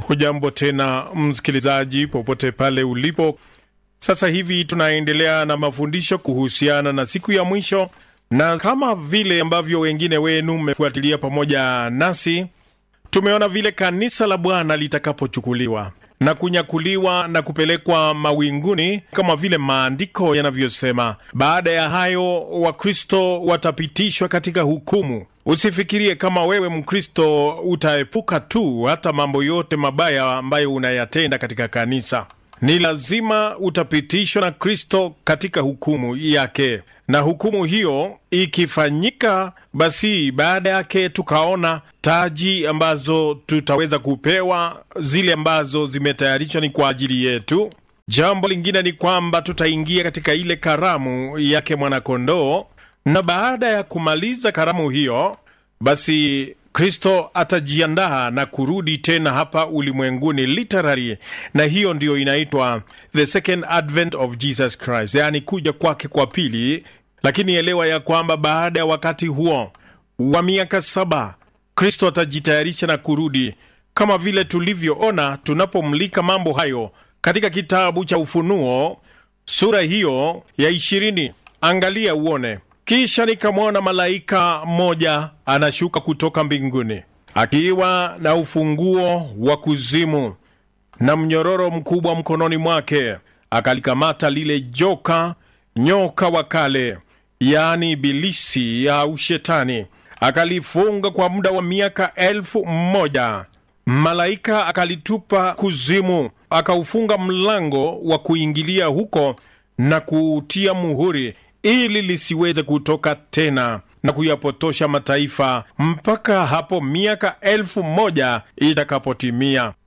Hujambo tena msikilizaji, popote pale ulipo. Sasa hivi tunaendelea na mafundisho kuhusiana na siku ya mwisho, na kama vile ambavyo wengine wenu mmefuatilia pamoja nasi, tumeona vile kanisa la Bwana litakapochukuliwa na kunyakuliwa na kupelekwa mawinguni kama vile maandiko yanavyosema. Baada ya hayo, Wakristo watapitishwa katika hukumu. Usifikirie kama wewe Mkristo utaepuka tu hata mambo yote mabaya ambayo unayatenda katika kanisa. Ni lazima utapitishwa na Kristo katika hukumu yake, na hukumu hiyo ikifanyika, basi baada yake tukaona taji ambazo tutaweza kupewa, zile ambazo zimetayarishwa ni kwa ajili yetu. Jambo lingine ni kwamba tutaingia katika ile karamu yake mwanakondoo, na baada ya kumaliza karamu hiyo, basi Kristo atajiandaa na kurudi tena hapa ulimwenguni literally, na hiyo ndiyo inaitwa the second advent of Jesus Christ, yaani kuja kwake kwa pili. Lakini elewa ya kwamba baada ya wakati huo wa miaka saba Kristo atajitayarisha na kurudi, kama vile tulivyoona tunapomlika mambo hayo katika kitabu cha Ufunuo sura hiyo ya ishirini. Angalia uone. Kisha nikamwona malaika mmoja anashuka kutoka mbinguni akiwa na ufunguo wa kuzimu na mnyororo mkubwa mkononi mwake. Akalikamata lile joka, nyoka wa kale, yaani Ibilisi au Shetani, akalifunga kwa muda wa miaka elfu mmoja. Malaika akalitupa kuzimu, akaufunga mlango wa kuingilia huko na kuutia muhuri ili lisiweze kutoka tena na kuyapotosha mataifa mpaka hapo miaka elfu moja itakapotimia.